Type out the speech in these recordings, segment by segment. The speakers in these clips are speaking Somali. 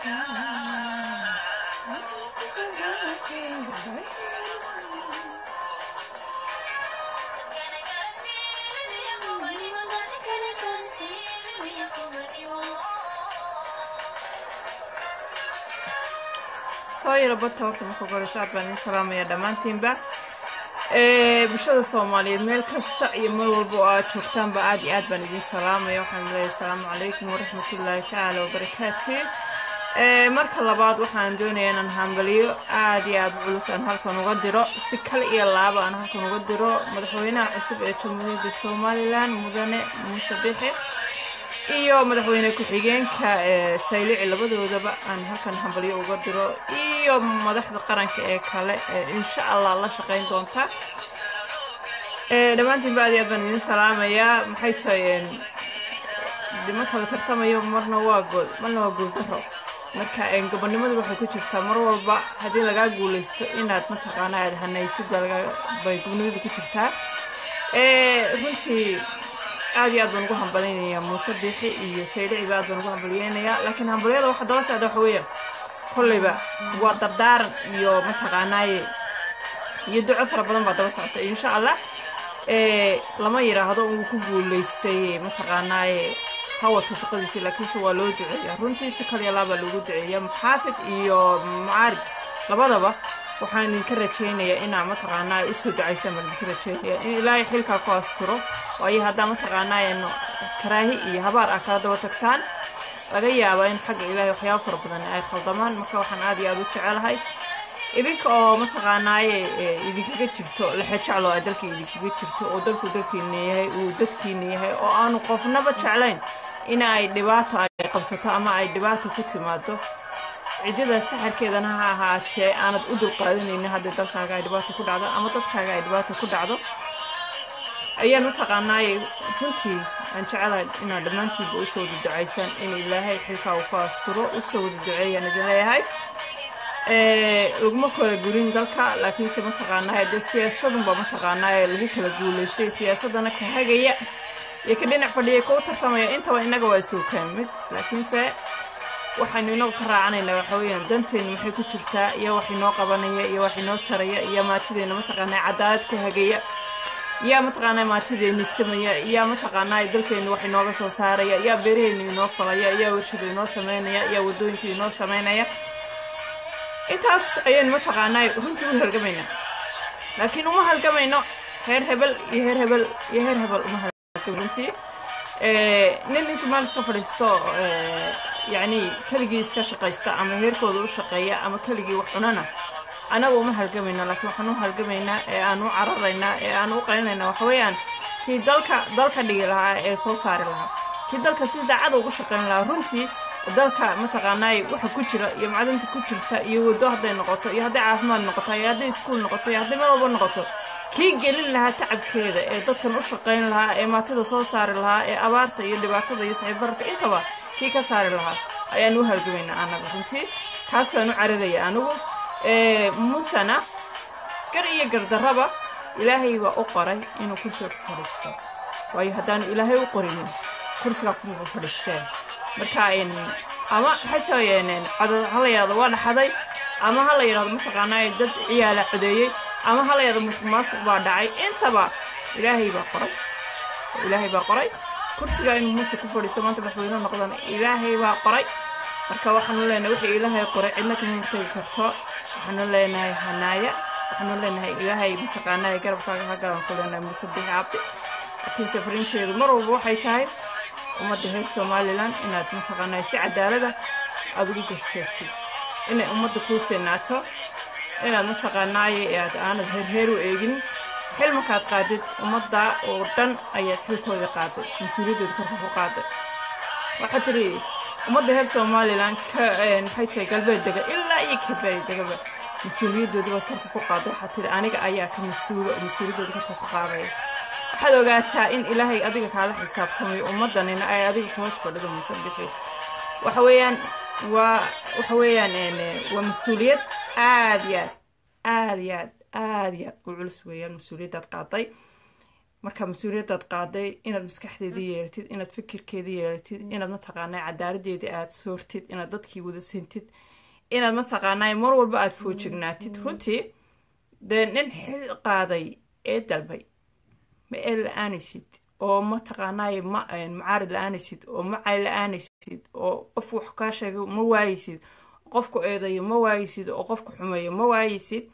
soo yaro bata horta marka goreyso aad baan idin salaamaya dhammaantiinba bulshada soomaaliyeed meel kasta iyo meel walba oo aad joogtaanba aad iyo aad baan idin salaamaya waxaan leeyahay asalaamu calaykum waraxmatullaahi tacaala wabarakaatu marka labaad waxaan doonayaa inaan hambaliyo aad iyo aad culus aan halkan uga diro si kale iyo laaba aan halkan uga diro madaxweynaha cusub ee jamhuuriyadda somalilan mudane muuse bixi iyo madaxweyne ku-xigeenka saylici labadoodaba aan halkan hambalyo uga diro iyo madaxda qaranka ee kale insha allah la shaqayn doonta dhammaantiin ba aad iyo aad baan idin salaamayaa maxay tahay dima kala tartamayo marna waa gool marna waa gooldaro marka gobonimadu waxay ku jirtaa mar walba haddii lagaa guulaysto inaad mataqaana aad hanaysid bay gobonimadu ku jirtaa runtii aad iyo aad baan ugu hambalyaynayaa muuse biixi iyo saydhiciba aad baan ugu hambalyaynayaa laakiin hambalyada waxa daba socda waxa weeya kolleyba waa dardaaran iyo mataqaanaaye iyo duco fara badan baa daba socota insha allah lama yidhaahdo uu ku guulaystay mataqaanaaye hawato shaqadiisi laakiinse waa loo duceeyaa runtii si kaliya laabaa loogu duceeyaa muxaafid iyo mucaarib labadaba waxaan idinka rajaynayaa inaa mataqaanaa usoo ducaysaan baan idinka rajaynaya in ilaahay xilkaa ku asturo waayo haddaa mataqaanaa karaahi iyo habaar ah kala daba tagtaan laga yaabaa in xagga ilaahay waxyaaba fara badan ay khaldamaan marka waxaan aad iyo aad u jecelahay idinka oo mataqaanaaye idinkaga jirto lexejeclo ay dalka idinkaga jirto oo dalku dalkiina yahay uu dadkiina yahay oo aanu qofnaba jeclayn in ay dhibaato ay qabsato ama ay dhibaato ku timaado ciddada saxarkeedana ha ahaatee aanad u dulqaadanaynin haddii dalkaaga ay dhibaato ku dhacdo ama dadkaaga ay dhibaato ku dhacdo ayaan mataqaanaaye runtii aan jecelahay inaad dhammaantiinba usoo wada ducaysaan in ilaahay xilkaa uu ku asturo usoo wada duceeyaan idin leeyahay laguma kala gurin dalka laakiinse mataqaanaaye dee siyaasadunba mataqaanaaye lagu kala guulaystay siyaasadana ka hagaya iyo ka dhinac fadhiya kau tartamaya intaba innaga waa suukaan mid laakiinse waxaynu inagu ka raacanaynaa waxa weeyaan danteenu maxay ku jirtaa iyo wax inoo qabanaya iyo wax inoo taraya iyo maatideena mataqaanaa cadaalad ku hagaya yaa mataqaanaa maatideeni samaya yaa mataqaanaa dalkeenu wax inooga soo saaraya yaa beeraheenu inoo falaya yaa warshada inoo samaynaya yaa wadooyinka inoo samaynaya intaas ayaynu mataqaanaa runtii u halgamaynaa laakiin uma halgamayno heer hebel iyo heer hebel iyo heer hebel uma halgam runtii nin intuu meel iska fadhiisto yacni keligii iska shaqaysta ama heerkooda u shaqeeya ama keligii wax cunana anaga uma halgamayno laakiin waxaan u halgamaynaa ee aan u cararaynaa ee aan u qaylinayna waxa weeyaan kii dalka dalka dhigi lahaa ee soo saari lahaa kii dalka si daacada ugu shaqayn lahaa runtii dalka mataqaanaay waxa ku jira iyo macdanta ku jirta iyo waddo hadday noqoto iyo hadday caafimaad noqoto iyo hadday iskuul noqoto iyo hadday meel walba noqoto kii gelin lahaa tacabkeeda ee dadkan u shaqayn lahaa ee maatada soo saari lahaa ee abaarta iyo dhibaatada iyo saxiibbararka intaba kii ka saari lahaa ayaan u halgamaynaa anaga runtii kaas baan u cararaya anigu musana gar iyo gardarraba ilaahay baa u qoray inuu kursiga ku fadhiisto waayo haddaanu ilaahay u qorinin kursigaa kumaba fadhiisteen marka ama xataa ha la yidhahdo waa dhaxaday ama ha la yidhahdo mataqaanaa dad ciyaala codeeyey ama ha la yidhahdo musuq maasuq baa dhacay intaba ilaahay baa qoray ilaahay baa qoray kursigaa inuu muuse ku fadhiisto maanta madaxweyne noqdana ilaahay baa qoray marka waxaanu leenahay wixii ilaahay qoray cidna kama hortegi karto waxaanu leenahay hanaaya waxaanu leenahay ilaahay mataqaanaa garabkaaga hagalan ku leenahay muuse bixi cabdi laakiinse fariinteedu mar walba waxay tahay ummadda reer somalilan inaad mataqaanaa si cadaalada aada ugu garsheegtid inay ummadda kuu sinaato inaad mataqaanaaye aad aanad heerheer u eegin xil markaad qaadid ummadda oo dhan ayaad xilkooda qaaday mas-uuliyadooda korka ku qaaday waxaa tiri ummadda reer somalilan ka maxay tahay galbeed dega ilaa iyo kabeey degaba mas-uuliyadooda baad korka ku qaaday waxaa tiri aniga ayaa ka mas-uulo oo mas-uuliyadooda korka ku qaadaya waxaad ogaataa in ilaahay adiga kaala xisaabtamayo ummaddanina ay adiga hoos fadhido musabixi waxa weeyaan waa waxa weeyaan waa mas-uuliyad aad iyo aad aad iyo aad aad iyo aad u culus weeyaan mas-uuliyaddaad qaaday marka mas-uuliyaddaad qaaday inaad maskaxdeedii yeelatid inaad fikirkeedii yeelatid inaad mataqaanaa cadaaladeedii aad soortid inaad dadkii wada sintid inaad mataqaanaa mar walba aada foojignaatid runtii dee nin xil qaaday ee dalbay ma ee la-aanaysid oo mataqaanaaye ma macaarid la-aanaysid oo macay la-aanaysid oo qof wax kaa sheegay ma waayeysid qofku eedayo ma waayeysid oo qofku xumeeyo ma waayeysid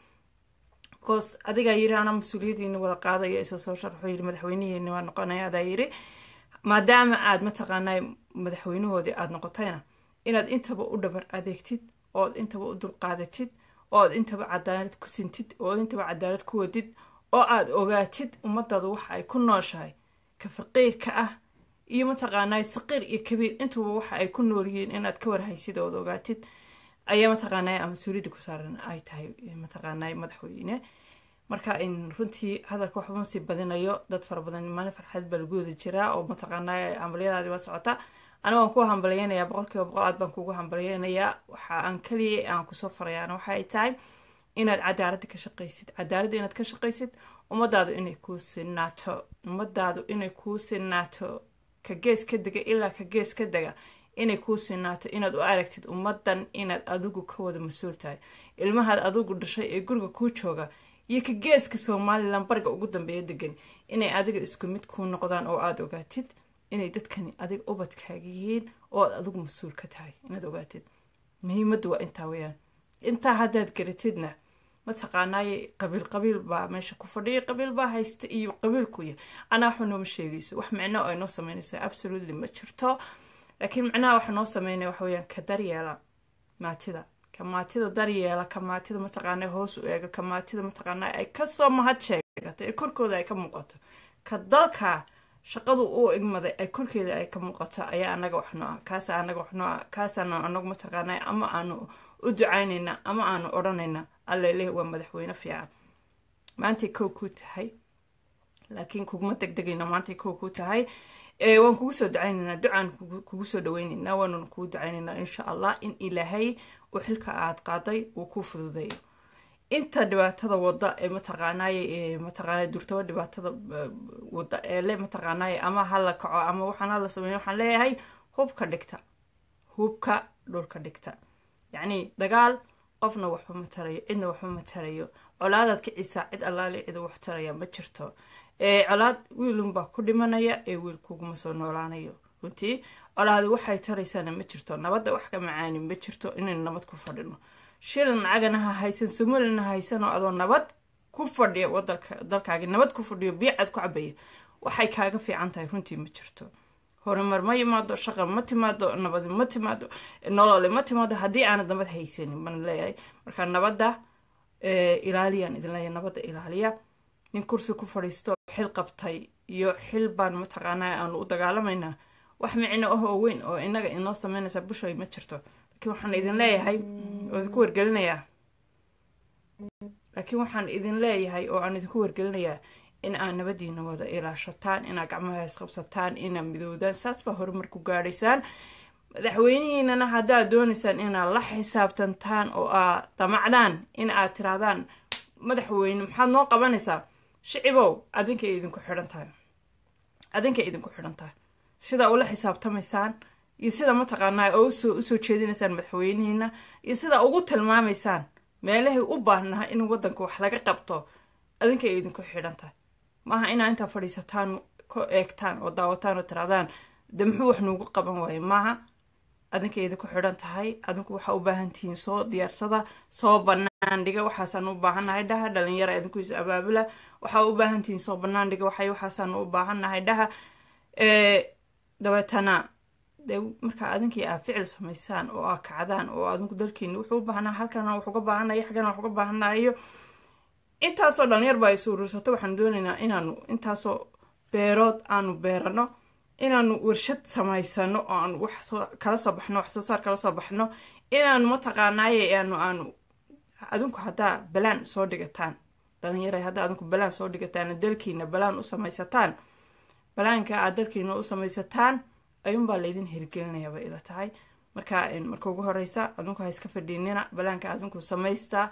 bcause adigaa yiri anaa mas-uuliyadiina wada qaadaya isa soo sharxo yiri madaxweynihiini waa noqonaya adaa yiri maadaama aad mataqaanaa madaxweynahoodii aada noqotayna inaad intaba u dhabar adeegtid ood intaba u dulqaadatid ood intaba cadaalad ku sintid oo intaba cadaalad ku wadid oo aada ogaatid ummadaada waxa ay ku nooshahay ka faqiirka ah iyo mataqaanaa saqiir iyo kabiir intuba waxa ay ku nool yihiin inaad ka warhaysid ood ogaatid ayaa mataqaanaa mas-uuliyadda ku saaran ay tahay mataqaanaa madaxweyne marka runtii hadalka waxba masii badinayo dad fara badan maalin farxad baa lagu wada jiraa oo mataqaanaa hambalyadaadi waa socota aniga waan ku hambalyeynayaa boqolkiiba boqol aad baan kugu hambalyeynayaa waxa aan kaliya aan kusoo farayaana waxa ay tahay inaad cadaaladda ka shaqaysid cadaaladda inaad ka shaqaysid ummadaadu inay kuu sinaato ummadaadu inay kuu sinaato ka gees ka dega ilaa ka gees ka dega inay kuu sinaato inaad u aragtid ummadan inaad adigu ka wada mas-uul tahay ilmahaad adigu dhashay ee guriga kuu jooga iyo ka geeska somalilan bariga ugu dambeeya degan inay adiga isku mid kuu noqdaan oo aada ogaatid inay dadkani adiga ubadkaaga yihiin oo aad adigu mas-uul ka tahay inaad ogaatid muhiimaddu waa intaa weyaan intaa haddaad garatidna mataqaanaaye qabiil qabiil baa meesha ku fadhiya qabiil baa haysta iyo qabiilkuya anaa waxba nooma sheegayso wax micno ay noo sameynaysaa absolutely ma jirto laakiin macnaha waxa noo sameynaya waxa weyaan ka daryeela maatida ka maatida daryeela ka maatida mataqaana hoos u eega ka maatida mataqaana ay kasoo mahad sheegato ee korkooda ay ka muuqato ka dalka shaqadu uu igmaday ay korkeeda ay ka muuqato ayaa anaga wax noo ah kaasa anaga wax noo ah kaasaanu anagu mataqaana ama aanu u ducaynayna ama aanu odhanayna alleleh waa madaxweyne fiican maantay kow kuu tahay laakiin kuguma degdegayno maantay kow kuu tahay waan kugu soo ducaynaynaa ducaan kugu soo dhaweynaynaa waanuna kugu ducaynaynaa insha allah in ilaahay uu xilka aad qaaday uu kuu fududeeyo inta dhibaatada wada ee mataqaanaaye mataqaana durtaba dhibaatada wada ee le mataqaanaaye ama hala kaco ama waxaan hala sameeyo waxaan leeyahay hubka dhigta hubka dhulka dhigta yacni dagaal qofna waxba ma tarayo cidna waxba ma tarayo colaadaad kicisaa cid allaale cida wax taraya ma jirto colaad wiilunbaa ku dhimanaya ee wiil kuguma soo noolaanayo runtii colaadi waxay taraysaana ma jirto nabadda wax ka macaani ma jirto inaynu nabad ku fadhino shilin lacagana ha haysan somalina haysan oo adoo nabad ku fadhiya dalkaagi nabad ku fadhiyo biicad ku cabaya waxay kaaga fiican tahay runtii ma jirto horumar ma yimaado shaqa ma timaado nabadi ma timaado nolole ma timaado haddii aanad nabad haysanin baan leeyahay marka nabadda ilaaliyaan idin leeyahay nabadda ilaaliya nin kursi ku fadhiisto xil qabtay iyo xil baan mataqaanaa aanu u dagaalamaynaa wax micno ah oo weyn oo inaga inoo sameynaysa bushay ma jirto laakiin waxaan idin leeyahay oo idinku wargelinayaa laakiin waxaan idin leeyahay oo aan idinku wargelinayaa in aad nabadiina wada ilaashataan inaad gacmaha isqabsataan inaad midoodaan saas baa horumar ku gaadhaysaan madaxweynihiinana haddaad doonaysaan inaad la xisaabtantaan oo aad damacdaan in aad tirahdaan madaxweyne maxaad noo qabanaysaa shicibow adinkay idinku xidhan tahay adinkay idinku xidhan tahay sida ula xisaabtamaysaan iyo sida mataqaanaa oo usoo usoo jeedinaysaan madaxweynihiina iyo sida ugu tilmaamaysaan meelahay u baahnaha in waddanka wax laga qabto adinkay idinku xidhan tahay maaha inaa intaa fadhiisataan ka eegtaan oo daawataan oo tirahdaan de muxuu wax nuugu qaban waaye maaha adinkay idinku xidhan tahay adinku waxaa u baahan tihiin soo diyaarsada soo banaan dhiga waxaasaan u baahannahay dhaha dhalinyara idinku is abaabula waxaa u baahan tihiin soo banaan dhiga waxay waxaasaan u baahannahay dhaha dabeetana de markaa adinkii aad ficil samaysaan oo aad kacdaan oo adinku dalkiina wuxuu u baahnaa halkana wax uga baahanayo xaggana wax uga baahanayo intaasoo dhalinyar baa is urursato waxaan doonaynaa inaanu intaasoo beerood aanu beerano inaanu warshad samaysano oo aanu wax soo kala soo baxno wax soo saar kala soo baxno inaanu mataqaanaaye aanu aanu adinku haddaa balaan soo dhigataan dhalinyara haddaa adinku balaan soo dhigataan dalkiina balaan u samaysataan balaanka aad dalkiina u samaysataan ayuunbaa laydin hirgelinayaa bay ila tahay marka marka ugu horeysa adinku ha iska fadhiinina balaanka adinku samaystaa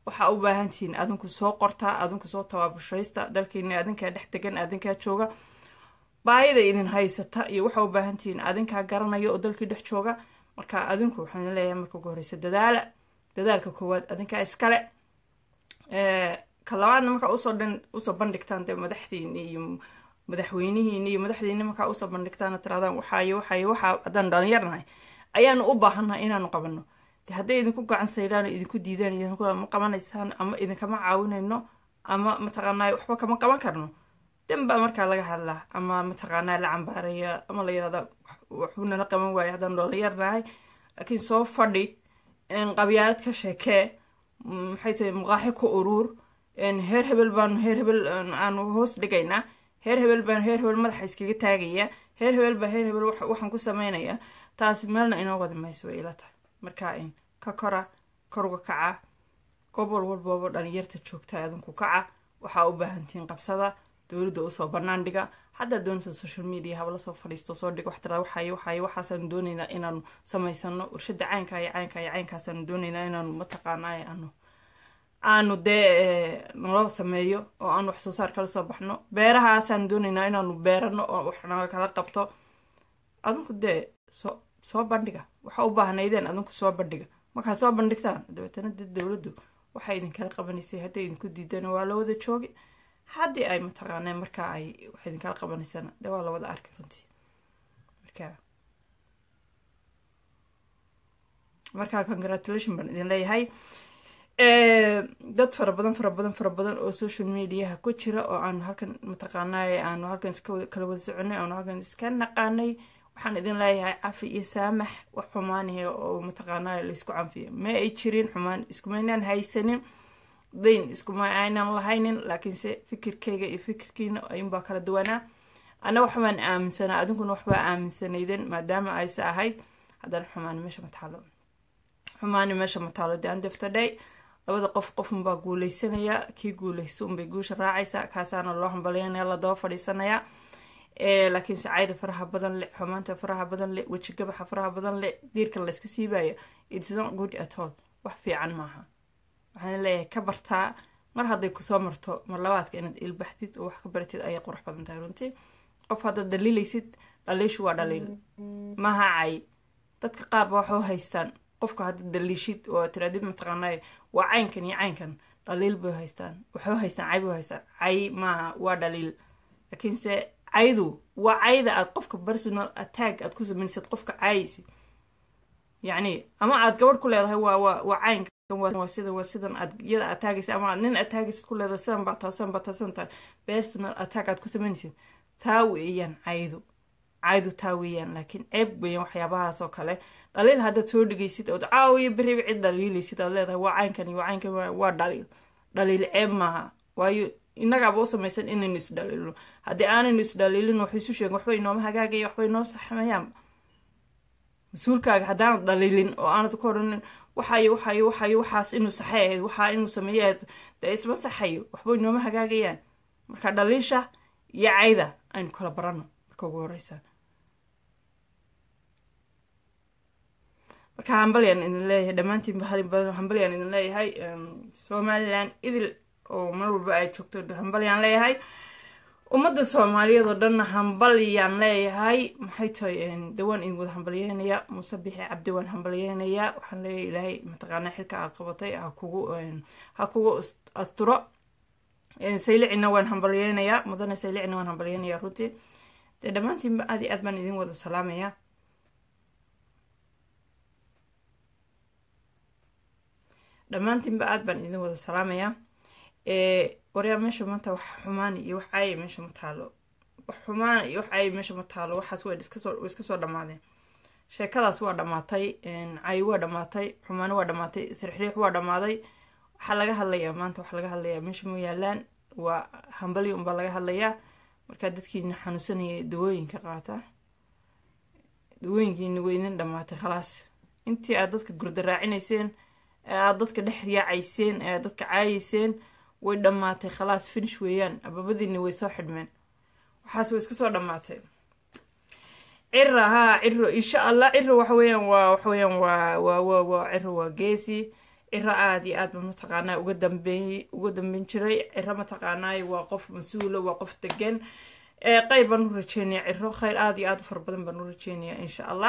waxaa u baahan tihiin adinku soo qortaa adinku soo tabaabushaysta dalkiina adinkaa dhex degan adinkaa jooga baahida idin haysata iyo waxaa u baahan tihiin adinkaa garanaya oo dalkii dhex jooga marka adinku waxaan leeyahay marka ugu horeysa dadaala dadaalka koowaad adinkaa iskale ka labaadna markaa usoo dhan usoo bandhigtaan dee madaxdiini iyo madaxweynihiini iyo madaxdiini markaa usoo bandhigtaan tiraadaan waxaayo waxaayo waxaa haddaan dhalinyarnahay ayaanu u baahannahay inaanu qabano de hadday idinku gacan saydhaan idinku diidaan ma qabanaysaan ama idinkama caawinayno ama mataqaanaa waxba kama qaban karno danbaa markaa laga hadlaa ama mataqaanaa la cambaaraya ama la yirahda waxbuu nala qaban waayo haddaan dhalinyarnahay laakiin soo fadhi qabyaalad ka sheekee maxay tahay muqaaxi ku uruur heer hebel baanu heer hebel aanu hoos dhigaynaa heer hebel baan heer hebel madaxa iskaga taagaya heer hebel baa heer hebel waxaan ku samaynayaa taasi meelna inoo wadi mayso way ila tahay markaa ka kora koruga kaca gobol walbooba dhalinyarta joogta adinku kaca waxaa u baahantihiin qabsada dowladda usoo banaan dhiga haddaa doonaysa social media haba lasoo fadhiisto soo dhig wax tiraada waxaay waxaay waxaasaanu doonaynaa inaanu samaysano warshada caynka iyo caynka iyo caynkaasaanu doonaynaa inaanu mataqaanaa aanu aanu dee naloo sameeyo oo aanu wax soo saar kala soo baxno beerahaasaanu doonaynaa inaanu beerano oo waxna kala qabto adinku dee soo soo bandhiga waxa u baahnaydeen adinku soo bandhiga markaa soo bandhigtaan dabeetana dee dowladdu waxay idinkala qabanaysay hadday idinku diidana waa la wada joogi haddii ay mataqaaneen markaa ay wax idinkala qabanaysana dee waa la wada arki runtii marka markaa congratulation baan idin leeyahay dad fara badan fara badan fara badan oo social mediaha ku jira oo aanu halkan mataqaanay aanu halkan iska kala wada soconay aanu halkan iska naqaanay waxaan idin leeyahay cafi iyo saamax wax xumaanihe oo mataqaanaa laysku canfiyo ma ay jirin xumaan iskumaynaan haysanin dayn iskuma aynan lahaynin laakiinse fikirkayga iyo fikirkiina ayunbaa kala duwanaa ana waxbaan aaminsanaa adinkuna waxbaa aaminsanaydeen maadaama ayse ahayd haddana xumaani meesha ma taalo xumaani meesha ma taalo de andeftaday labada qof qofunbaa guuleysanaya kii guuleysta unbay guusha raacaysa kaasaana loo hambalyanaya la daba fadhiisanaya laakiin sacayda faraha badan le xumaanta faraha badan le wejigabaxa faraha badan le diirka layska siibaya its not good at all wax fiican maaha waxaan leeyahay ka bartaa mar hadday kusoo marto mar labaadka inaad ilbaxdid oo wax ka baratid ayay qurux badan tahay runtii qof haddaad dhaliilaysid dhaliishu waa dhaliil maaha cay dadka qaar ba waxu haystaan qofka haddaad dhaliishid oo tiraadid mataqaanay waa caynkan iyo caynkan dhaliil bay haystaan waxu haystaan cay bay haystaan cay maaha waa dhaliil laakiinse caydu waa cayda aad qofka personal attack aad ku samaysid qofka caayaysid yacni ama aad gabadh ku leedahay waa waa waa caynka waa sida waa sidan aad iyada aad taagaysa ama aad nin aad taagaysid ku leedahay sidan baa taasan baa taasan tahay personal attack aad ku samaynaysid taa weeyaan caydu caydu taa weeyaan laakiin ceeb weeyaan waxyaabahaas oo kale dhaliil haddaad soo dhigaysid ood caawiyo beriba cid dhaliilaysid aad leedahay waa caynkan iyo waa caynkan waa dhaliil dhaliil ceeb maaha waayo innagaaba u samaysan inaynu isdhaliilno haddii aanaynu isdhaliilin waxay isu sheegen waxba inooma hagaagaya waxba inoo saxmayaan mas-uulkaaga haddaanad dhaliilin oo aanad ku odhanin waxayo waxayo waxayo waxaas inuu saxay ahayd waxaa inuu sameeye ahayd dee isma saxayo waxba inooma hagaagayaan marka dhaliisha iyo cayda aynu kala barano marka ugu horeysa marka hambalyaan idin leeyahay dhammaantiin hambalyaan idin leeyahay somalilan idil oo mar walba ay joogto hambalyaan leeyahay ummadda soomaaliyeed oo dhanna hambalyaan leeyahay maxay tahay de waan idin wada hambalyeynaya muuse bixi cabdi waan hambalyeynayaa waxaan leeyahay ilaahay mataqaanaa xilka aad qabatay ha kugu ha kugu asturo saylicina waan hambalyeynayaa mudane saylicina waan hambalyeynayaa runtii dee dhammaantiinba aad iyo aad baan idin wada salaamayaa dhammaantiinba aad baan idin wada salaamayaa waryaa meesha maanta wax xumaan iyo wax caaya meesha ma taalo wax xumaan iyo wax caaya meesha ma taalo waxaas way iskasoo way iska soo dhammaadeen sheekadaas waa dhammaatay cayi waa dhammaatay xumaano waa dhammaatay sirxriix waa dhammaaday waxaa laga hadlayaa maanta waxaa laga hadlayaa meesha ma yaalaan waa hambali unbaa laga hadlayaa markaa dadkiina xanuunsanaya dawooyinka qaata dawooyinkiina way idin dhammaatay khalaas intii aad dadka gurdaraacinayseen ee aad dadka dhex yaacayseen ee aad dadka caayayseen way dhammaatay khalaas finish weeyaan ababadiina way soo xidhmeen waxaas way iska soo dhammaatay cira haa ciro insha allah ciro waxa weeyaan waa waxa weeyaan waa waa waa waa ciro waa geesi ciro aada iyo aad baan mataqaanaa uga dambeey uga dambeyn jiray ciro mataqaanaay waa qof mas-uula waa qof degan qeyb baan u rajeynaya ciro kheyr aada iyo aada u fara badan baan u rajeynaya insha allah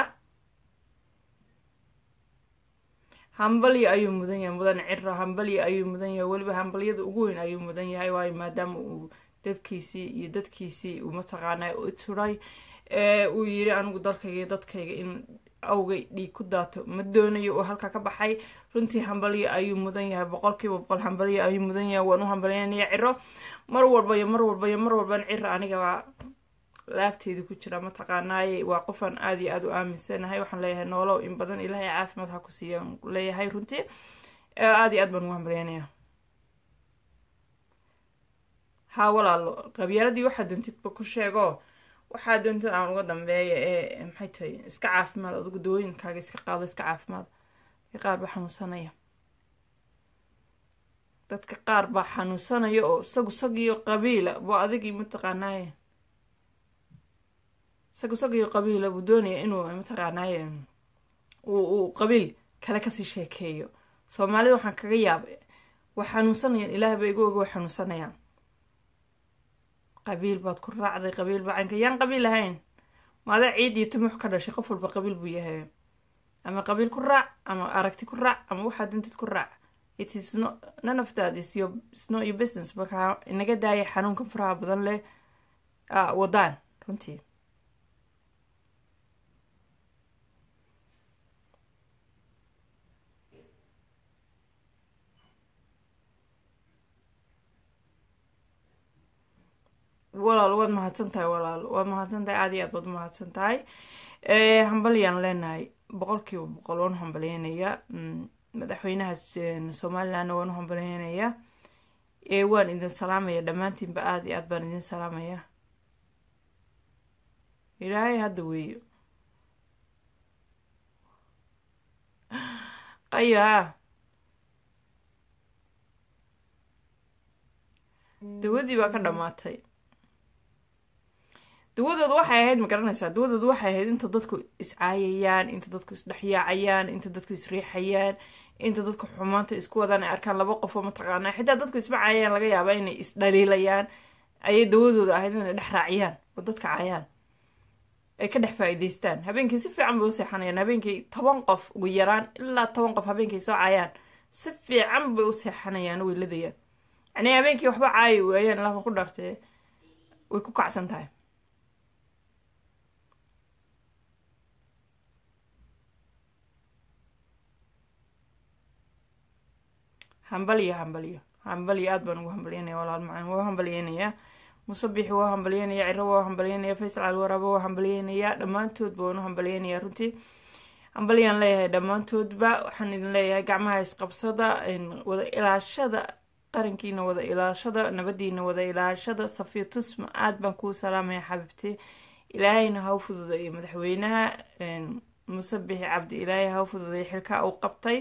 hambalyo ayuu mudan yahay mudan ciro hambalyo ayuu mudan yahay weliba hambalyada ugu weyn ayuu mudan yahay waayo maadaama uu dadkiisii iyo dadkiisii uu mataqaanaa u turay uu yiri anigu dalkayga iyo dadkayga in awgay dhiig ku daato ma doonayo oo halkaa ka baxay runtii hambalyo ayuu mudan yahay boqolkiiba boqol hambalyo ayuu mudan yahay waan u hambalyanaya ciro mar walba iyo mar walba iyo mar walban ciro anigabaa laagteeda ku jira mataqaanaaye waa qofaan aada iyo aada u aaminsanahay waxaan leeyahay noolow in badan ilaahay caafimaad ha ku siiya leeyahay runtii aada iyo aad baan ugu hambalyanaya haa walaalo qabyaaladii waxaa doontidba ku sheego waxaa doontid aan uga dambeeya ee maxay tahay iska caafimaad adigu dawooyinkaaga iska qaado iska caafimaad dadka qaar baa xanuunsanaya dadka qaar baa xanuunsanaya oo isagu sagiyo qabiila buu adigii mataqaanaaye isagu sagiyo qabiila buu doonaya inuu mataqaanaaye uu uu qabiil kale kasii sheekeeyo soomaalida waxaan kaga yaabay waa xanuunsanayaan ilaah ba igu oga way xanuunsanayaan qabiil baad ku raacday qabiil baa caynka yaan qabiil ahayn maada ciid iyo timux ka dhashay qof walba qabiil buu yahay ama qabiil ku raac ama aragti ku raac ama waxaad dintid ku raac it is no none of that is your is not your business marka inaga daaya xanuunkan faraha badan leh wadaan runtii walaal waad mahadsan tahay walaal waad mahadsan tahay aada iyo aad baad umahadsan tahay hambalyaan leenahay boqol kiiba boqol waan u hambalyeynayaa madaxweynaha somalilandna waan u hambalyeynayaa waan idin salaamaya dhammaantiinba aada iyo aad baan idin salaamaya ilaahay hadda weeyo qayo ha dawadii baa ka dhamaatay dawadooda waxay ahayd ma garanaysaa dawadooda waxay ahayd inta dadku iscaayayaan inta dadku isdhexyaacayaan inta dadku isriixayaan inta dadku xumaanta isku wadaan ay arkaan laba qofoo mataqaanaa xitaa dadku isma caayayaan laga yaaba inay isdhaliilayaan ayay dawadooda ahayd inay dhex raaciyaan oo dadka caayaan ay ka dhex faa-iideystaan habeenkii si fiican bay u seexanayaan habeenkii toban qof ugu yaraan ilaa toban qof habeenkii soo caayaan si fiican bay u seexanayaan way ladayaan yacnii habeenkii waxba caayi waayaan lafa ku dhaartee way ku kacsan tahay hambalyo hambalyo hambalyo aada baan ugu hambalyeynaya walaal macaan waa hambalyeynayaa musabixi waa hambalyeynaya ciro waa hambalyeynaya faysal calwaraaba waa hambalyeynaya dhammaantoodba waan u hambalyeynaya runtii hambalyaan leeyahay dhammaantoodba waxaan idin leeyahay gacmaha isqabsada wada ilaashada qarankiina wada ilaashada nabadiina wada ilaashada safiya tusma aada baan kuu salaamaya xabiibti ilaahayna ha u fududeeyo madaxweynaha musabixi cabdi ilaahay ha u fududeeyo xilkaa uu qabtay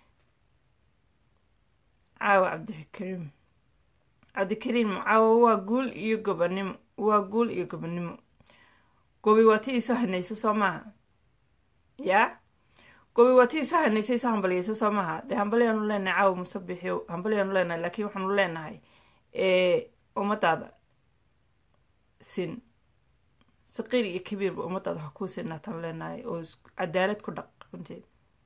caawa cabdikariim cabdikariim caawa waa guul iyo gobanimo waa guul iyo gobanimo gobi waa ti isu hanaysa soo maaha yaa gobi waa ti isu hanaysa isu hambalyeysa soo maaha dee hambalyaanu leenahay caawa musabixi hambalyaanu leenahay laakiin waxaanu leenahay ummadaada sin saqiir iyo kabiirba ummadaada ha kuu sinaataan leenahay oo cadaalad ku dhaq runteed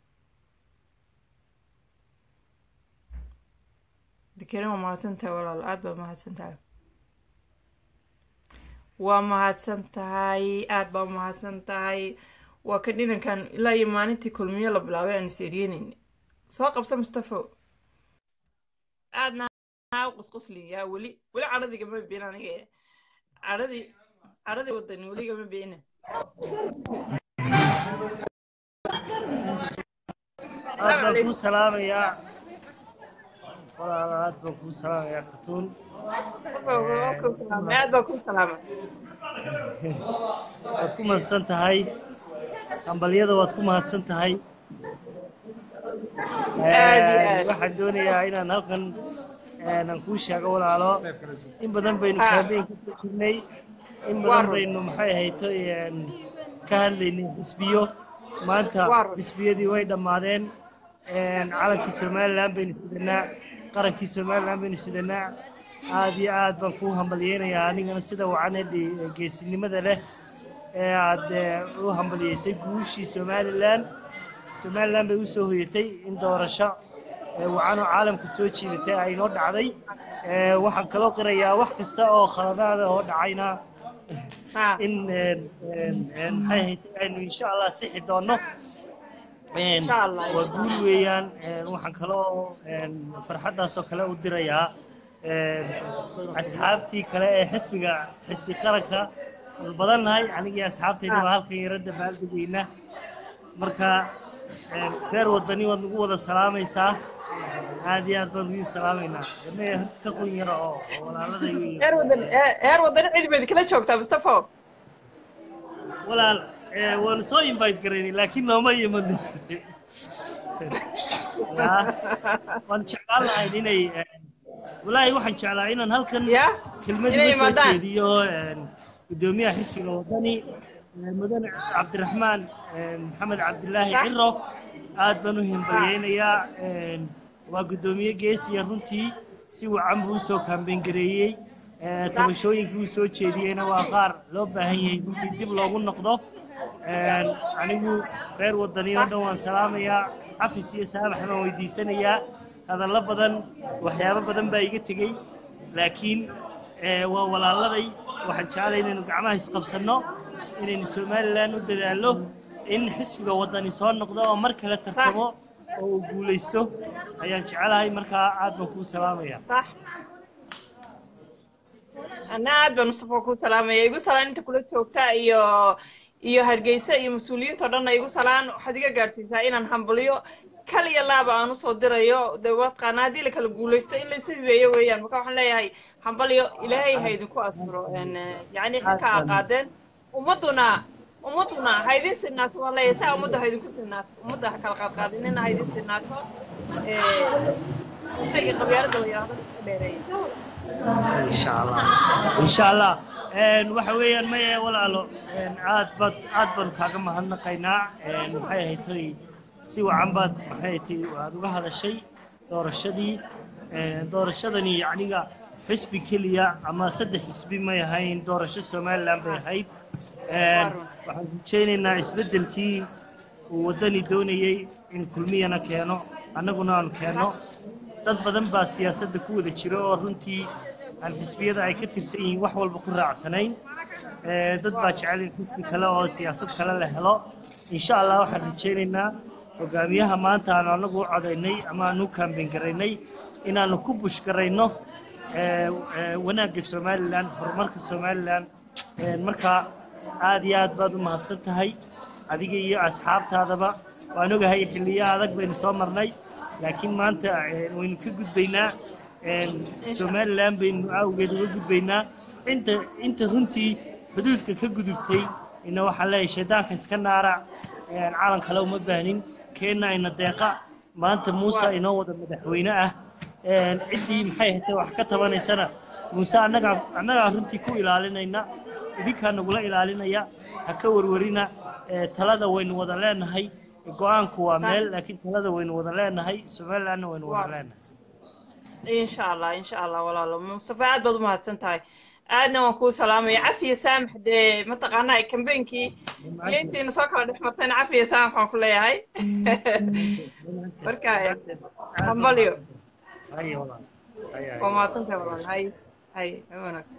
dikrin waa mahadsan tahay walaal aada baa mahadsan tahay waa mahadsan tahay aada baa mahadsan tahay waa ka dhinankan ilaa iyo maalintii kulmiyo la bilaabay aan is eryeneyn soo qabsa mustafo aadna haa qusqusliyaa weli weli cadhadii gama biin aniga cadhadii cadhadii wadani weli gama biina aad baan kuu salaamayaa walaalo aad baan kuu salaamayaa katuun aad baa kuu salaama waad ku mahadsan tahay hambalyada waad ku mahadsan tahay waxaan doonayaa inaan halkan aan kuu sheego walaalo in badan baynu kaambeynka ku jirnay in badan baynu maxay ahayto ka hadlaynay xisbiyo maanta xisbiyadii way dhammaadeen calankii somalilan baynu sidanaa qarankii somalilan baynu sidanaa aad iyo aad baan kuu hambalyeynayaa anigana sida wacan ee geesinimada leh ee aad u hambalyeysay guushii somalilan somalilan bay u soo hoyatay in doorasho wacanoo caalamka soo jiidatay ay noo dhacday waxaan kaloo qirayaa wax kasta oo khaladaada oo dhacayna in maxay ahayd aynu insha allah sixi doonno waa guul weeyaan waxaan kaloo farxaddaasoo kale u dirayaa asxaabtii kale ee xisbiga xisbi qaranka badannahay anigii asxaabtayda waa halkan yaradda baaldegeyna marka reer wadani waad nagu wada salaamaysaa aad iyo aad baan ugu salaamaynaa innaga horta ka qun yara oo walaalada heer wadani cid bayd kala joogtaa mustafo walaal waan soo invite garaynay laakiin nooma imanin waan jeclaan lahayn inay walaahi waxaan jeclaa inaan halkan kelmad uga soo jeediyo gudoomiyaha xisbiga wadani mudane cabdiraxmaan maxamed cabdilaahi ciro aad baan u himbalyeynayaa waa guddoomiye geesiya runtii si wacan buu usoo kaambeyn gareeyey tabashooyinkii uu soo jeediyeyna waa qaar loo baahan yahay runtii dib loogu noqdo anigu reer wadaniyo dhan waan salaamayaa cafis iyo saamax baan weydiisanayaa hadallo badan waxyaabo badan baa iga tegey laakiin waa walaaladay waxaan jeclay inaynu gacmaha isqabsanno inaynu somalilan u dadaallo in xisbiga wadani soo noqdo oo mar kale tartamo oo uu guulaysto ayaan jecelahay markaa aad baan kuu salaamaya ana aad baan mustafa kuu salaamaya igu salaan inta kula joogta iyo iyo hargeysa iyo mas-uuliyiinta o dhanna igu salaan waxaad iga gaadhsiisaa inaan hambalyo kaliya laaba aan usoo dirayo de watqaana haddii la kala guulaysto in laysu hibeeyo weeyaan marka waxaan leeyahay hambalyo ilaahay ha idinku asbiro yacni xilka aa qaadeen ummadduna ummadduna ha idin sinaato waan leeyahay saa ummadda ha idinku sinaato ummadda ha kala qaadqaadinina ha idin sinaato shayga qabyaalada la yidhahdo iska dheereeya insha allah insha allah waxa weeyaan maye walaalo aad baad aad baan kaaga mahadnaqaynaa maxay ahayd toy si wacan baad maxay tay aad uga hadashay doorashadii doorashadani yacniga xisbi keliya ama saddex xisbi may ahayn doorasho somaliland bay ahayd waxaan rajaynaynaa isbeddelkii uu waddani doonayey in kulmiyana keeno annaguna aan keenno dad badan baa siyaasadda ku wada jiro oo runtii aan xisbiyada ay ka tirsan yihiin wax walba ku raacsanayn dad baa jecel in xisbi kale oo siyaasad kale la helo insha allah waxaan rajaynaynaa hogaamiyaha maanta aanu annagu u codaynay ama aanu u kaambeyn garaynay inaanu ku bush garayno wanaagga somalilan horumarka somalilan marka aad iyo aad baad u mahadsan tahay adiga iyo asxaabtaadaba waan ogahay xilliyo adag baynu soo marnay laakiin maanta waynu ka gudbaynaa somalilan baynu awgeed uga gudbaynaa inta inta runtii xuduudka ka gudubtay ina waxaan leeyahay shaydaanka iska naara calan kale uma baahnin keenna ina deeqa maanta muuse inoo wada madaxweyne ah ciddii maxay hatay wax ka tabanaysana muuse annagaa annagaa runtii ku ilaalinayna idinkaa nagula ilaalinaya ha ka warwarina talada waynu wada leenahay go-aanku waa meel laakiin talada waynu wada leenahay somalilandna waynu wada leenahay insha allah insha allah walaalo mustafa aad baad u mahadsan tahay aadna waan kuu salaamaya cafiya saamax dee mataqaanaa kambeynkii iyo intiina soo kala dhex martayna cafiya saamax waan ku leeyahay marka hambalyo waa mahadsan tahay walaal hay hay wanaagsan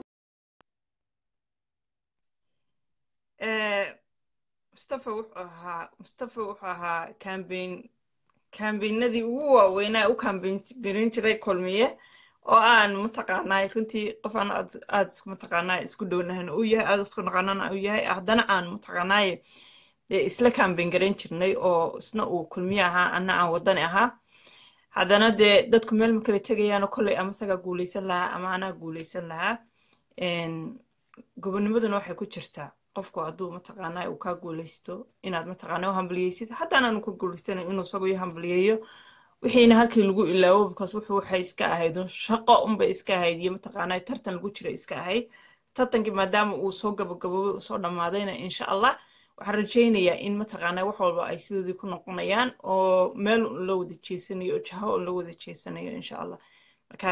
mustafa wuxuu ahaa mustafa wuxuu ahaa kambeyn kambeynadii ugu waaweynaa u kambeyn garin jiray kulmiye oo aan mataqaanaa runtii qof aan aad aad mataqaanaa isku dhownahan uu yahay aad isku naqanana uu yahay haddana aan mataqaanaaye dee isla kambeyn garan jirnay oo isna uu kulmiye ahaa anna aan wadani ahaa haddana dee dadku meel ma kala tegayaano kolley ama isagaa guulaysan lahaa ama anaa guulaysan lahaa gobonimaduna waxay ku jirtaa qofku hadduu mataqaanaa uu kaa guulaysto inaad mataqaanaa u hambaliyeysid haddaan aanu ka guulaysanayn inuu isagu ii hambaliyeeyo wixiina halkii lagu ilaawo because wuxuu waxay iska ahayd shaqo unbay iska ahayd iyo mataqaanaa tartan lagu jira iska ahayd tartankii maadaama uu soo gabagaboobay uu soo dhammaadayna insha allah waxaan rajaynayaa in mataqaanaa wax walba ay sidoodii ku noqonayaan oo meel la wada jeesanayo oo jaho la wada jeesanayo insha allah marka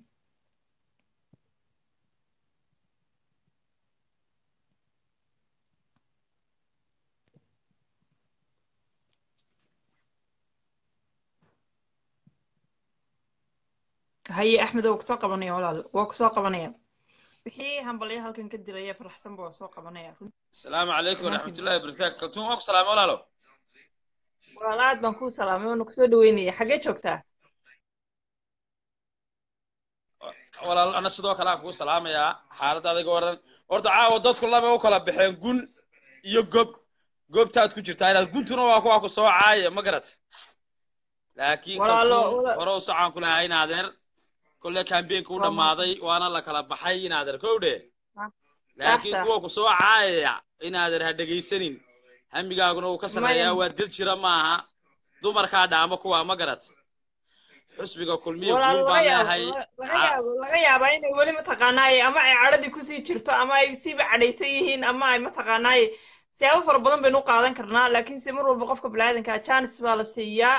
haye axmed waa kusoo qabanaya walaal waa kusoo qabanaya wixii hambalyo halkan ka dilaya faraxsanba waa soo qabanaya asalaamu calaykum waraxmatullahi wabarakaatu kaltuun waa ku salaamay walaalo walaal aad baan kuu salaamay waana kusoo dhaweynaya xaggee joogtaa walaal ana sidoo kale aan kugu salaamayaa xaaladda adiga waran horta caawa dadku laba u kala baxeen gun iyo gob goobtaad ku jirtaa inaad guntuna waa kuwa ku soo caaya ma garat laakiin kaltuun hore u socaan ku lahaa in adeer kolle kambeenka u dhammaaday waana la kala baxay in adeer kow dhe laakiin kuwa ku soo caayaya in adeer ha dhegaysanin hamigaaguna uu ka sarreeyaa waa dad jira maaha dumarkaa dhaamo kuwa ma garat xusbiga kulmiya guul baan leehay laga yaabaa inay weli mataqaanaaye ama ay cadhadii kusii jirto ama ay siiba cadhaysan yihiin ama ay mataqaanaaye siyaabo fara badan baynu u qaadan karnaa laakiin se mar walba qofka biniaadanka janis baa la siiyaa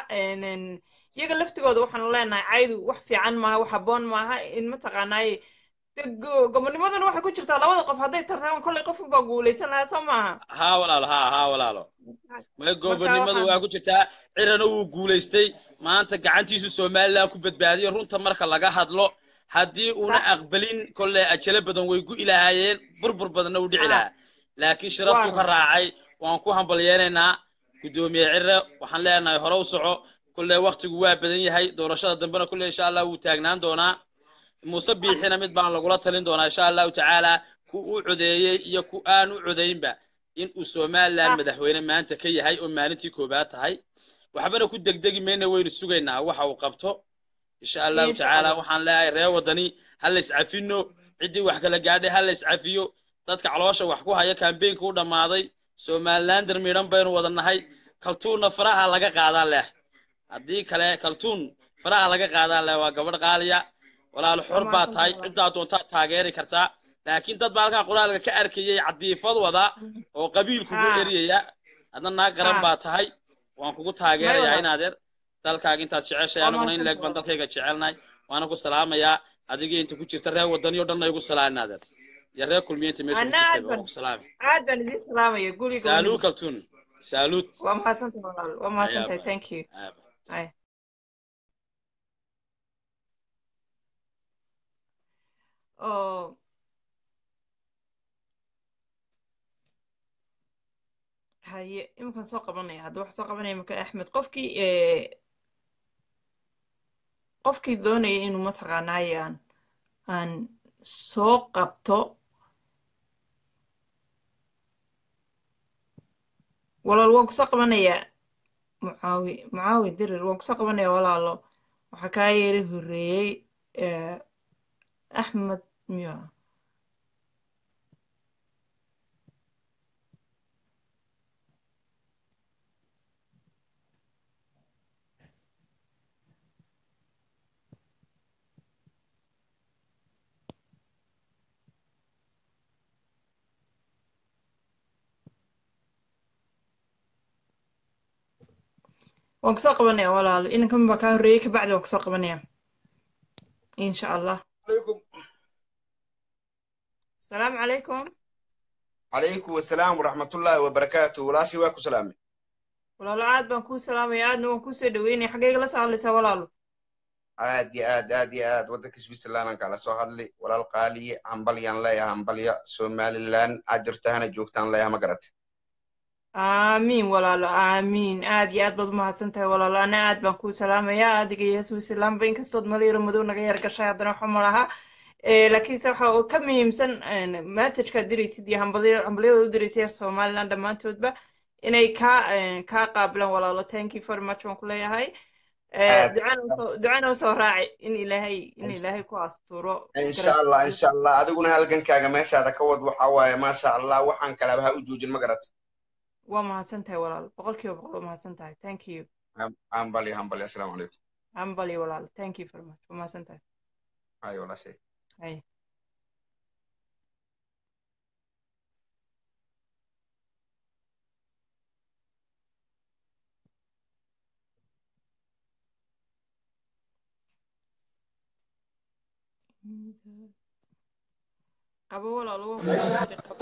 iyaga laftigooda waxaanu leenahay caydu wax fiican maaha wax habboon maaha in mataqaanaaye gobonimaduna waxay ku jirtaa labada qof hadday tartaan kollay qof unbaa guulaysan lahaa soo maaha haa walaalo haa haa walaalo may gobonimadu waa ku jirtaa cirana wuu guulaystay maanta gacantiisu somaliland ku badbaadiyo runta marka laga hadlo haddii una aqbalin kolley ajalo badan way gu ilahaayeen burbur badanna u dhici lahaa laakiin sharaftuu ka raacay waan ku hambalyeenaynaa guddoomiye cire waxaan leenahay hore u soco kolley waktigu waa badan yahay doorashada dambena kolley insha allah wuu taagnaan doonaa muuse biixina mid baan lagula talin doonaa insha allahu tacaala ku u codeeyey iyo ku aan u codaynba in uu somaliland madaxweyne maanta ka yahay oo maalintii koobaad tahay waxbana ku degdegi mayna waynu sugaynaa waxa uu qabto insha allahu tacaala waxaan leeyahay reer waddani ha la iscafino ciddii wax kala gaadhay ha la iscafiyo dadka caloosha wax ku haya kambeynka u dhammaaday somalilander midhan baynu wada nahay kaltuunna faraha laga qaadaan leh haddii kale kaltuun faraha laga qaadaan leh waa gabadh qaaliya walaal xor baa tahay ciddaa doontaa taageeri kartaa laakiin dad baa halkaa qoraalka ka arkayay cadiifad wada oo qabiil kugu eriyaya adna naag qaran baa tahay waan kugu taageerayaa inaadeer dalkaaga intaad jeceshay aniguna in leeg baan dalkayga jecelnahay waana ku salaamayaa adigii inta ku jirta reer wadani o dhanna igu salaa inaadeer iyo reer kulmiya inta meesha ku jirtay waan ku salaamay aad baan idin salaamaya guriga saaluud kaltuun saaluud waa mahadsantahay walaal waa mahadsantahay thank you ay oo haye iminkan soo qabanaya hadda waxa soo qabanaya marka axmed qofkii qofkii doonaya inuu mataqaanaaye aan aan soo qabto walaal waan kusoo qabanayaa mucaawi mucaawi dirir waan kusoo qabanaya walaalo waxaa kaa yeeri horeeyey axmed miya waan kusoo qabanaya walaalo inankan baa kaa horreeyey kabacdi waan kusoo qabanaya insha allah السلام عليكم عليكم السلام ورحمة الله وبركاته ولاشي واكو سلامي walaalo aad baan kuu salaamaya aadna waan kuusoo dhaweynaya xaggeyga la soo hadlaysaa walaalo aad iyo aad aad iyo aad waddanka switzerland kala soo hadli walaal qaaliye hambalyaan leeyaha hambalya somaliland aad jirtahana joogtaan leeyaha ma garate aamiin walaalo aamiin aad iyo aad baad umahadsan tahay walaalo ana aad baan kuu salaamayaa adiga iyo switzerlandba inkastood madayro madow naga yar gashay haddana waxa malaha laakiinse waxa ka muhiimsan messagekaad diraysid iyo hambalyada u diraysa somaliland dhammaantoodba inay kaa kaa qaabilaan walaalo thank you very much waan ku leeyahay ducana usoo raaci in ilaahay in ilaahay ku asturo insha allah insha allah adiguna halgankaaga meeshaada ka wad waxa waaye maasha allah waxaan kalaba ha u joojin ma garata waa mahadsan tahay walaalo boqol kiiba boqol waa mahadsan tahay thank you hambali hambali assalaamu calaykum hambali walaalo thank you very much waa mahadsan tahay hay walaashay hay qabo walaalo waan kuu soo diray qabo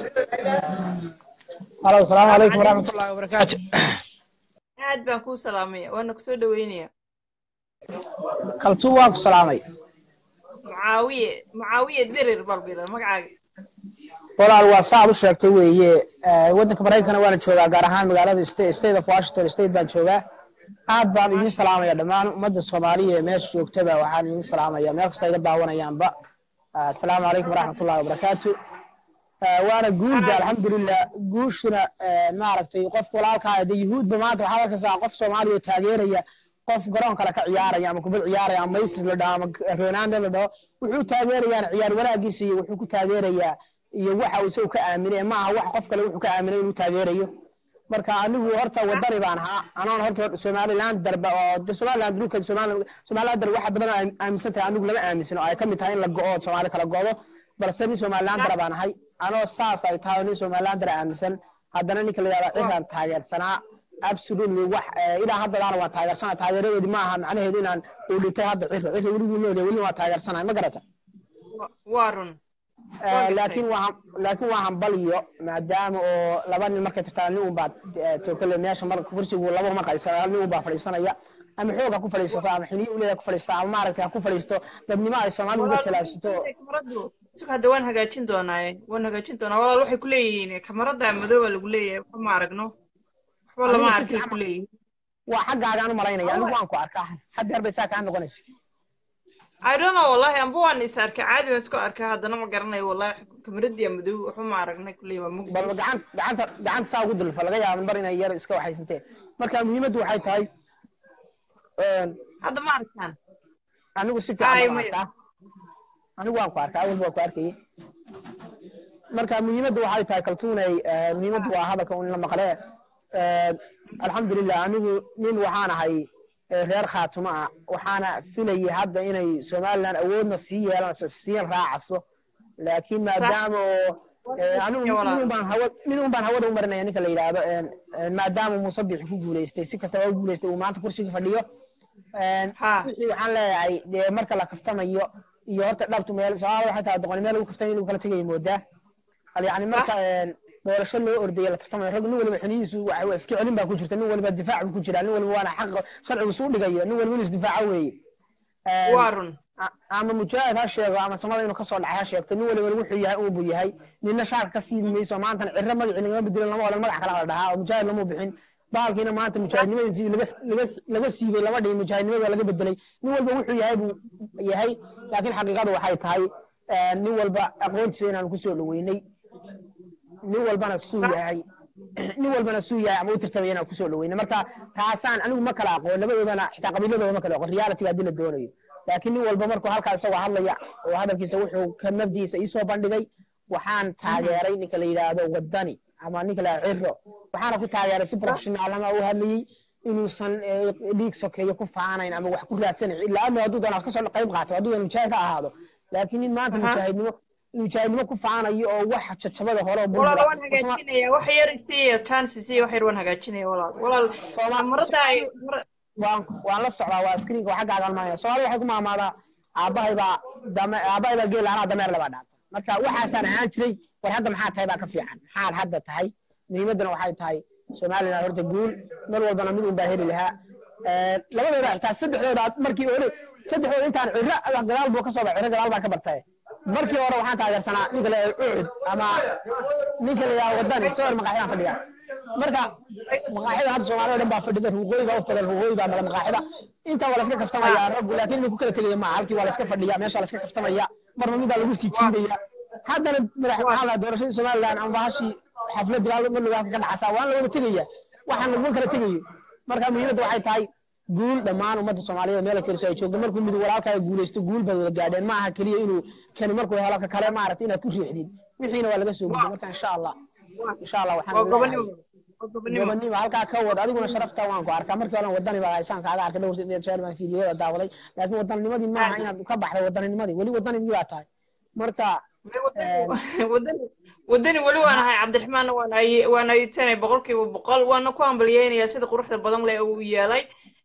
halo asalaamu calaykum waraxmatullahi wabarakaatu aad baan kuu salaamaya waana kusoo dhaweynaya kaltuu waan ku salaamay mucaawiye mucaawiye dirir balbida magacaaga walaal waa saaad u sheegtay weeye Eh, waddanka maraykankana waana joogaa gaar ahaan magaalada sta- state of washington state baan joogaa aad baan idin salaamaya dhammaan ummadda soomaaliya ee meesha joogtaba waxaan idin salaamaya meel kasta iga daawanayaanba Ah, asalaamu calaykum waraxmatullahi wabarakaatu Eh, waana guulda alxamdulilah guushuna eh, maaragtay qofka walaalkaa de yuhuudba maanta waxaad arkaysaa qof soomaaliya oo taageeraya qof garoon kale ka ciyaaraya ama kubad ciyaaraya ama maysis la dhaho ama ronaldo la dhaho wuxuu taageerayaan ciyaar wanaagiisa iyo wuxuu ku taageerayaa iyo waxa uu isagu ka aaminay ma aha wax qof kale wuxuu ka aaminay inuu taageerayo marka anigu horta wadani baan ahaa anoon horta somaliland darba oo de somaliland dhulka Somali- somaliland dar waxa badan oo aam- aaminsan tahay anigu lama aaminsano ay ka mid tahay in la go'o soomaali kala go'do balse nin somaliland dar baan ahay anoo saas ay tahay nin somaliland dar aaminsan haddana ninka la yidhahdo ciraan taageersanaa absolutely wax eh, ilaa hadda daana waan taageersanaa taageeradeedi ma aha macnaheedu inaan uu dhintay hadda ciro ciro weliguu noolyahay weli waan taageersanahay ma garata Wa- waa run Eh, gartay. laakiin waa laakiin waa hambaliyo maadaama oo laba nin markay tartaan nin unbaa eh, tokale meesha marka kursigu laba uma qaysana hal nin unbaa fadhiisanaya ama xoog ha ku fadhiisato ama xiniyo uleeda ku fadhiisto ama maaragtay ha ku fadhiisto dadnimo ay soomaalidu uga talaashato kamaradu sug hadda waan hagaajin doonaaye waan hagaajin doonaa walaal waxay ku leeyihiin kamarada madooba lagu leeyahay waxba ma aragno waxba lama Anigu si arkay fiican- ku leeyihiin waa xaggaagaan u malaynaya anigu waan ku arkaa haddeer bay saa kaa noqonaysa I don't know wallahi amba waan is arkay caadi waan isku arkay haddana ma garanayo wallahi kamaradiya madow waxba ma aragnay ku leeyahay waa mugdi bal gacan gacanta gacanta saa ugu dulfa laga yaabo mar inay yar iska waxaysanteen marka muhiimaddu waxay tahay een, hadda ma arkaan anigu si Ay, fiican baan maya. arkaa anigu waan ku arkaa awalba waan ku arkayay marka muhiimaddu waxay tahay kaltuunay eh, muhiimaddu waa hadalka un la maqlee Eh, alxamdulilah anigu nin waxaan ahay eh, reer khaatumo ah waxaana filayay hadda inay somaliland awoodna sii yeelanayso sii raacayso laakiin maadaama oo eh, anigu Ya walaal. nin un baan hawa nin un baan hawada u marinaya ninka la yidhaahdo een, een, maadaama muuse bixi ku guuleystay si kastaba u guuleystay uu maanta kursiga fadhiyo een, Ha. wixii waxaan leeyahay dee marka la kaftamayo iyo horta dhabtu meel soomaalida waxay tahay doqoni meel lagu kaftamayo inuu kala tegayo moodaa hal yani Sax. marka een, doorasho loo ordayo la tartamayo rag nin waliba xinihiisu waxa waa iska celin baa ku jirta nin waliba difaac buu ku jiraa nin waliba waana xaq sharcigu suu dhigayo nin waliba inuu isdifaaco weeye Een, waa run a- ama mujaahid ha sheego ama samada inuu kasoo dhacay ha sheegto nin waliba wuxuu yahay uu buu yahay nina shaarka ka siidi mayso maantana cirro magacii lagama bedelin lama odhan magac kale la dhahaa oo mujaahid lama bixin bahalkiina maanta mujaahidnimada intii laga laga laga siibay lama dhihin mujaahidnimada waa laga bedelay nin walba wuxuu yahay buu yahay laakiin xaqiiqadu waxay tahay eh, nin walba aqoontiisa inaanu kusoo dhaweynay nin walbana suu yahay nin walbana suu yahay ama u tirtamay inaan kusoo dhaweynay marka taasaan anigu ma kala aqoon labadoodana xitaa qabiiladooda ma kala aqoon reality haddii la doonayo laakiin nin walba markuu halkaa isagoo hadlaya oo hadalkiisa wuxuu ka nafdiisa iisoo bandhigay waxaan taageeray ninka la yidhaahdo wadani ama ninka la yidhahdo ciro waxaana ku taageeray si professionaalama u hadlayey inuusan eh, dhiig sokeeyo ku faanayn ama wax ku raadsanayn ilaa ama hadduu doona kasoo qayb qaato hadduu doona mujaahid ha ahaado laakiin nin maanta Aha. mujaahidnimo mujaahidnimo ku faanayo oo wax jajabada hore oo walaal burbura waan hagaajinaya wax yar isiiya chance isiiya wax yar waan hagaajinaya walaal walaal Sooma- kamarada ay kamara- waan waan la socdaa waa screenka waa xaggaaga almaanaya soomaalida waxay ku maamaadaa aabbahay baa dame aabbahay baa geel anaa dameer labaa dhaata marka waxaasaan ahaan jiray war hadda maxaa tahay baa ka fiican maxaad hadda tahay muhiimaddana waxay tahay somaliland horta guul mar walbana mid un baa heli lahaa Eh, labadooda xitaa saddexdooda markii hore saddexdooda intaan ciro gadaal buu ka soo baxay ciro gadaal baa ka bartay markii hore waxaan taageersanaa ninka la yidhahdo ucud ama ninka la yidhahdo wadani sawir maqaaxidaan fadhiya marka maqaaxida hadda soomaalida dhan baa fadhida ruuqooyi baa u badan ruuqooyi baa mala maqaaxida intaa waa la iska kaftamaya raggu laakiin inuu ku kala tegaya maaha halkii waa la iska fadhiya meesha waa la iska kaftamaya marna midaa lagu sii jiidaya haddana madax maxaa la doorashadii somaliland ama bahashii xafladii baa marliga halka ka dhacasa waan la wada tegaya waxaan laguma kala tegayo marka muhiimadda waxay tahay guul dhammaan ummadda soomaaliyeed meel kaliso ay joogto markuu mid walaalkaaga guulaysto guul bay wada gaadheen maaha keliya inuu kani markuu helo ka kale maaragta inaad ku riixdid wixiina waa laga soo gudbay marka insha allah insha allah waxaan waa leeyahay- gobonimo waa gobonimo gobonimo halkaa ka wad adiguna sharafta waan ku arkaa markii hore wadani baa haysaan kaaga arkay dhowr jeer baan fiidiyooda daawaday laakiin wadanninimadii maaha inaad ka baxday wadanninimadii weli waddanigii baa tahay marka wadani wadani weli waan ahay cabdiraxmaanna waan ay waan aytanay boqolkiiba boqol waana ku hambalyeynaya sida quruxda badan leh uu yeelay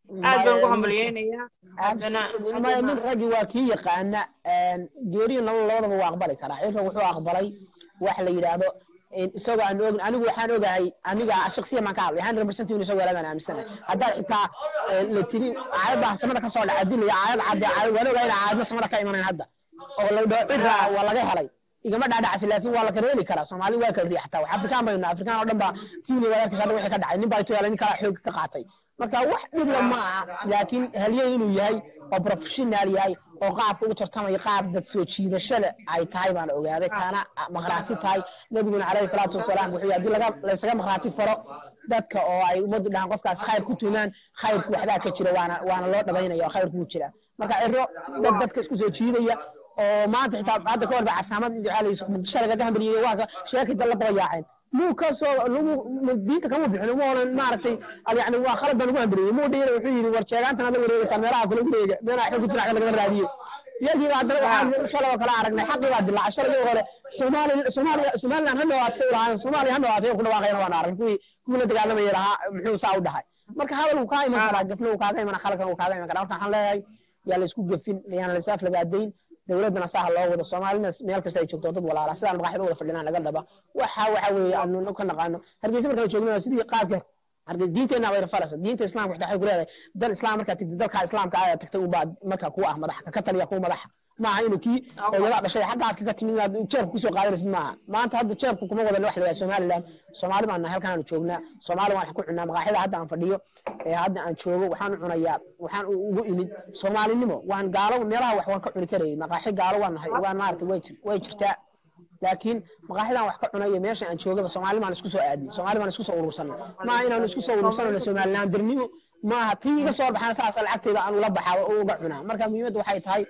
aad baan ugu hambalyeynayaa haddana maya nin raggi waa kii yaqaana geeriyo nolol labadaba waa aqbali karaa cirka wuxuu aqbalay wax la yidhaahdo isagoo aan ogin anigu waxaan ogahay aniga shaksiyan baan ka hadlay hundred percent inuu isagoo lagaan aaminsanahay haddaad xitaa la tirin aayadda samada kasoo dhaca dilaya aayad cadde aayad waan ogahay in aayadna samada ka imanayn hadda oo la dhaho cirra waa laga helay igama dhaadhacsi laakiin waa la kala heli karaa soomaali waa kala riixataa wax afrikaan baynu afrikaan oo dhan baa kiini walaalkiis hadda wixii ka dhacay nin baa itu yaala nin kala xoog ka qaatay marka wax dhibla ma aha laakiin halyey inuu yahay oo professional yahay oo qaabka ugu tartamaya qaab dad soo jiidashada ay tahay baan ogaaday kaana maqraati tahay nabiguna calayhi salaatu wasalaam wuxuu haddii laga laysaga maqraati faro dadka oo ay ummaddu dhahaan qofkaas khayr ku tumaan khayrku waxdaa ka jira waana waana loo dhabaynaya oo khayrku jira marka ciro dad dadka isku soo jiidaya oo maanta xitaa hadda ka horba casaamad muqdisho lagaga hambaliyey waa sheekida la daba yaaceen muu ka soo lagu diinta kama bixin uma oran maaragtay yani waa khalad baan ugu hambaliyey muu dhiira wuxuu yidhi war sheegaantan la wareegaysaa meelaha kula wareega meelaha xog ku jira lagama raadiyey iyagii baa haddana waxaan shalay oo kale aragnay xaqii baa dilaacay shalay hore soomaali soomaaliya somaliland ha noqotay ulahaayeen soomaaliya ha noqotay ku dhawaaqayna waan aragnay kuwii kuwii la dagaalamaya lahaa muxuu saa u dhahay marka hadal uu kaa iman karaa gafna uu kaaga iman khaladkan uu kaaga iman karaa marka waxaan leeyahay yaa la isku gefin yaan la isaaf lagaadayn dowladana saha loo wado soomaalina meel kasta ay joogto dad walaala sidaan maqaaxida wada fadhinaan laga dhaba waxa waxa weeye aanu ka naqaano hargeysa markaan joogno sidii qaabka hargeysa diinteena way farasa diinta islaamka waxay ku leedahay dal islaam markaa tagtid dalka islaamka ayaa tagtay ubaa markaa ku ah madax ka taliya ku madaxa maaha inuu kii hooyada dhashay xaggaad kaga timid inaad jeebka kusoo qaadanaysid maaha maanta hadda jeebka kuma wadan wax la yidhaha somaliland soomaali baan nahay halkaan aanu joognaa soomaali waan wax ku cunaa maqaaxida hadda aan fadhiyo ee hadda aan joogo waxaan u cunayaa waxaan ugu imid soomaalinimo waan gaalo meelaha wax waan ka cuni karayay maqaaxi gaalo waan nahay waan maaragtay way way jirtaa laakiin maqaaxidan wax ka cunaya meesha aan joogaba soomaali baan isku soo aadnay soomaali baan isku soo urursanay maaha inaanu isku soo urursanayno somaliland dirnimo maaha tii iga soo baxaan saasa lacagteeda aan ula baxaa oo uga cunaa marka muhiimadda waxay tahay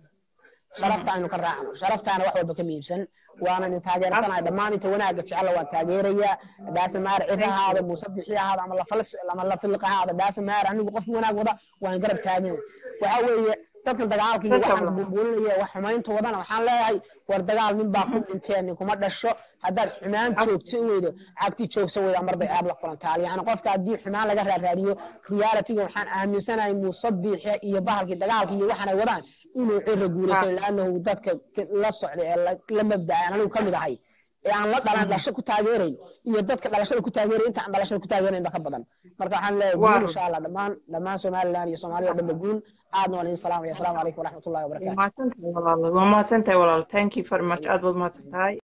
sharafta aynu ka raacno sharaftaana wax walba ka miibsan waanan in taageersanahay dhammaan inta wanaaga jecela waan taageerayaa dhaasa maar cir ahaada muuse bixi ahaada ama lafalis ama lafiliq ahaada dhaasa maar anigu qof wanaag wada waan garab taagan waxa weeye dadkan dagaalka iyo waxaan buubuulinaya wax xumaynta wadana waxaan leeyahay war dagaal nin baa ku dhinteen nin kuma dhasho haddaad xumaan joogto in weydo cagti joogsa weyda marday aad la kulantaa yani qofka haddii xumaan laga raaraadiyo realityga waxaan aaminsanahay muuse biixi iyo bahalkii dagaalka iyo waxaan ay wadaan inuu cira guulaysan laanahu dadka la socday ee la mabdacay anigu ka mid ahay ee aan la dhalan dhalasho ku taageerayn iyo dadka dhalashada ku taageeray inta aan dhalashada ku taageerayn ba ka badan marka waxaan leeyahay guul insha allah dhammaan dhammaan somaliland iyo soomaaliya oo dhan ba guul aadna waan idin salaamaya asalaamu calaykum waraxmatullahi wabarakaatu waa mahadsantahay walaalo waa mahadsantahay walaalo thank you very much aad baad mahadsantahay